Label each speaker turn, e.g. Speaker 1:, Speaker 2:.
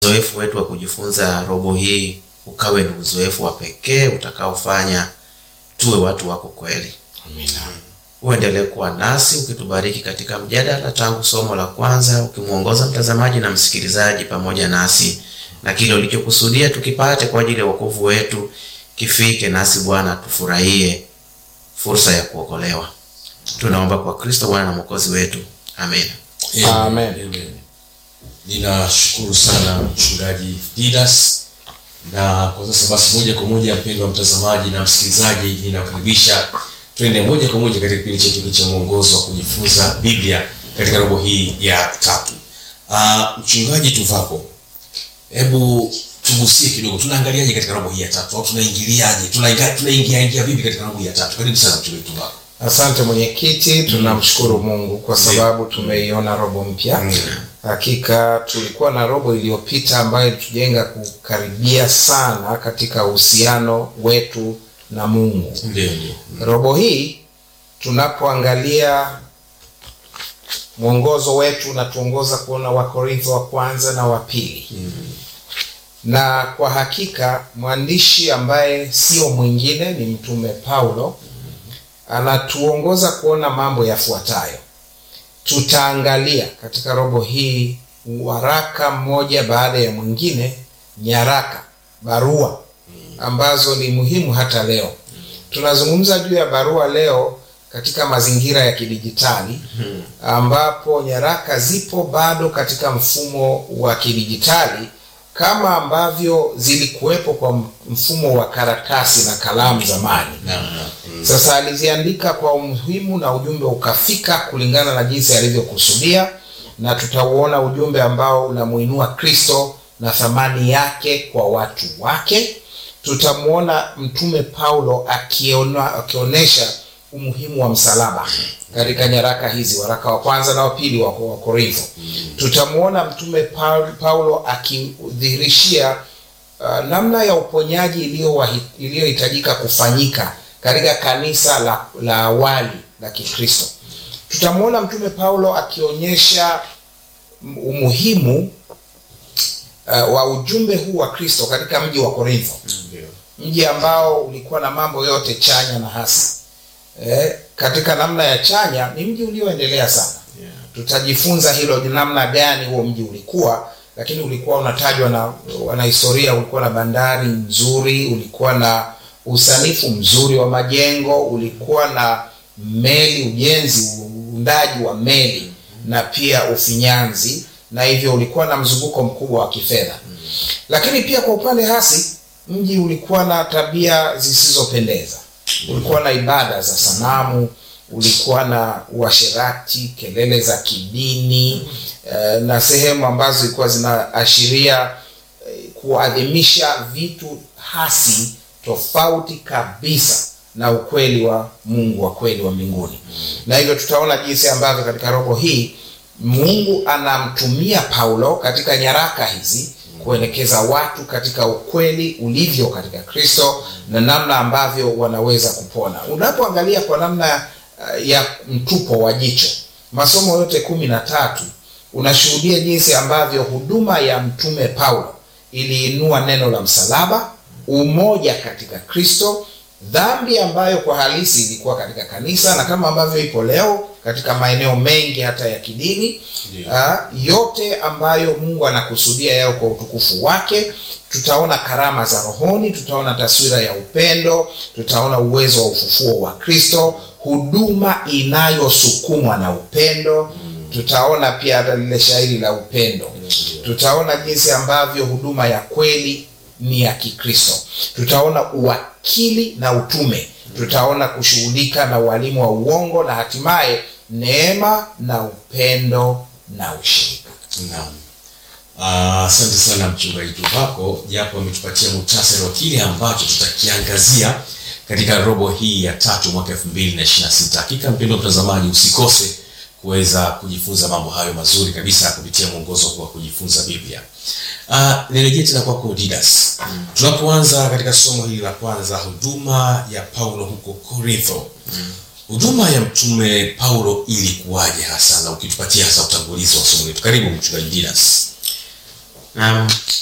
Speaker 1: uzoefu wetu wa kujifunza robo hii ukawe ni uzoefu wa pekee utakaofanya tuwe watu wako kweli.
Speaker 2: Amina.
Speaker 1: Uendelee kuwa nasi ukitubariki katika mjadala tangu somo la kwanza, ukimwongoza mtazamaji na msikilizaji pamoja nasi, na kile ulichokusudia tukipate kwa ajili ya wokovu wetu kifike nasi. Bwana, tufurahie fursa ya kuokolewa. Tunaomba kwa Kristo Bwana na Mwokozi wetu, amen.
Speaker 2: Amen. Amen. Ninashukuru sana mchungaji Didas, na kwa sasa basi, moja kwa moja, mpendwa mtazamaji na msikilizaji, ninakukaribisha twende moja kwa moja katika kipindi chetu cha mwongozo wa kujifunza Biblia katika robo hii ya tatu. Uh, mchungaji Tuvako, hebu tugusie kidogo, tunaangaliaje katika robo hii ya tatu au tunaingiliaje, tunaingia tunaingia ingia vipi katika robo hii ya tatu? Karibu sana mchungaji Tuvako.
Speaker 3: Asante mwenyekiti, tunamshukuru Mungu kwa sababu tumeiona robo mpya. Hakika tulikuwa na robo iliyopita ambayo ilitujenga kukaribia sana katika uhusiano wetu na Mungu.
Speaker 2: Ndio, ndio.
Speaker 3: Robo hii tunapoangalia mwongozo wetu unatuongoza kuona Wakorintho wa kwanza na wa pili na kwa hakika mwandishi ambaye sio mwingine ni mtume Paulo anatuongoza kuona mambo yafuatayo. Tutaangalia katika robo hii waraka mmoja baada ya mwingine, nyaraka, barua ambazo ni muhimu hata leo. Tunazungumza juu ya barua leo katika mazingira ya kidijitali ambapo nyaraka zipo bado katika mfumo wa kidijitali kama ambavyo zilikuwepo kwa mfumo wa karatasi na kalamu zamani.
Speaker 2: Naam, naam. Mm.
Speaker 3: Sasa aliziandika kwa umuhimu na ujumbe ukafika kulingana na jinsi alivyokusudia, na tutauona ujumbe ambao unamuinua Kristo na thamani yake kwa watu wake. Tutamwona mtume Paulo akiona akionyesha umuhimu wa msalaba katika nyaraka hizi, waraka wa kwanza na wa pili wa wa Korintho. Tutamwona mtume Paul- Paulo akidhihirishia uh, namna ya uponyaji iliyowahi- iliyohitajika kufanyika katika kanisa la, la awali la Kikristo. Tutamwona mtume Paulo akionyesha m- umuhimu uh, wa ujumbe huu wa Kristo katika mji wa Korintho,
Speaker 2: Ndio.
Speaker 3: mji ambao ulikuwa na mambo yote chanya na hasi. Eh, katika namna ya chanya ni mji ulioendelea sana
Speaker 2: Yeah.
Speaker 3: tutajifunza hilo ni namna gani huo mji ulikuwa lakini ulikuwa unatajwa na wanahistoria ulikuwa na bandari nzuri ulikuwa na usanifu mzuri wa majengo ulikuwa na meli ujenzi uundaji wa meli na pia ufinyanzi na hivyo ulikuwa na mzunguko mkubwa wa kifedha lakini pia kwa upande hasi mji ulikuwa na tabia zisizopendeza ulikuwa na ibada za sanamu ulikuwa na uasherati kelele za kidini eh, na sehemu ambazo zilikuwa zinaashiria eh, kuadhimisha vitu hasi tofauti kabisa na ukweli wa mungu wa kweli wa mbinguni na hivyo tutaona jinsi ambavyo katika robo hii mungu anamtumia paulo katika nyaraka hizi kuelekeza watu katika ukweli ulivyo katika kristo na namna ambavyo wanaweza kupona unapoangalia kwa namna uh, ya mtupo wa jicho masomo yote kumi na tatu unashuhudia jinsi ambavyo huduma ya mtume paulo iliinua neno la msalaba umoja katika kristo dhambi ambayo kwa halisi ilikuwa katika kanisa na kama ambavyo ipo leo katika maeneo mengi hata ya kidini
Speaker 2: Ndio.
Speaker 3: uh, yote ambayo mungu anakusudia yao kwa utukufu wake tutaona karama za rohoni tutaona taswira ya upendo tutaona uwezo wa ufufuo wa kristo huduma inayosukumwa na upendo tutaona pia hata lile shairi la upendo tutaona jinsi ambavyo huduma ya kweli ni ya kikristo tutaona uwakili na utume tutaona kushughulika na ualimu wa uongo na hatimaye neema na upendo na ushirika
Speaker 2: Naam. Ah, Asante sana mchungaji Tuvako, japo ametupatia muhtasari wa kile ambacho tutakiangazia katika robo hii ya tatu mwaka 2026. Hakika mpendwa mtazamaji, usikose kuweza kujifunza mambo hayo mazuri kabisa kupitia mwongozo huu wa kujifunza Biblia. Uh, nirejee tena kwako Didas. Tunapoanza katika somo hili la kwanza, huduma ya Paulo huko Korintho. Huduma ya mtume Paulo ilikuwaje hasa, na ukitupatia hasa utangulizi wa somo letu. Karibu mchungaji Didas.
Speaker 1: Naam.